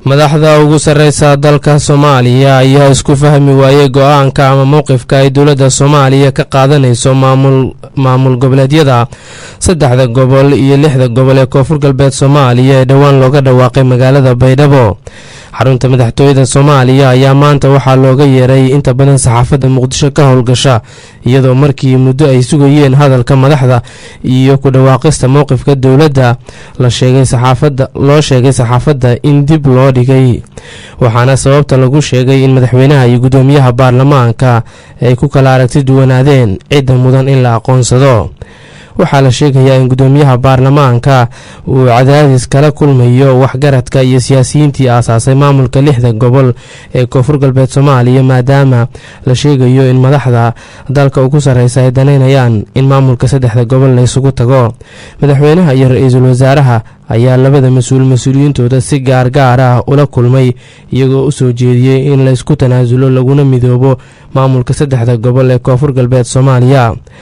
madaxda ugu sarreysa dalka soomaaliya ayaa isku fahmi waayey go-aanka ama mowqifka ay dowladda soomaaliya ka qaadanayso maamul goboleedyada saddexda gobol iyo lixda gobol ee koonfur galbeed soomaaliya ee dhowaan looga dhawaaqay magaalada baydhabo xarunta madaxtooyada soomaaliya ayaa maanta waxaa looga yeeray inta badan saxaafadda muqdisho ka howlgasha iyadoo markii muddo ay sugayeen hadalka madaxda iyo ku dhawaaqista mowqifka dowladda loo sheegay saxaafadda in dib loo dhigay waxaana sababta lagu sheegay in madaxweynaha iyo guddoomiyaha baarlamaanka ay ku kala aragti duwanaadeen cidda mudan in la aqoonsado waxaa la sheegayaa in guddoomiyaha baarlamaanka uu cadaadis kala kulmayo waxgaradka iyo siyaasiyiintii aasaasay maamulka lixda gobol ee koonfur galbeed soomaaliya maadaama la sheegayo in madaxda dalka ugu sarreysa ay danaynayaan in maamulka saddexda gobol la isugu tago madaxweynaha iyo ra-iisul wasaaraha ayaa labada mas-uul mas-uuliyiintooda si gaargaar ah ula kulmay iyagoo u soo jeediyey in la isku tanaasulo laguna midoobo maamulka saddexda gobol ee koonfur galbeed soomaaliya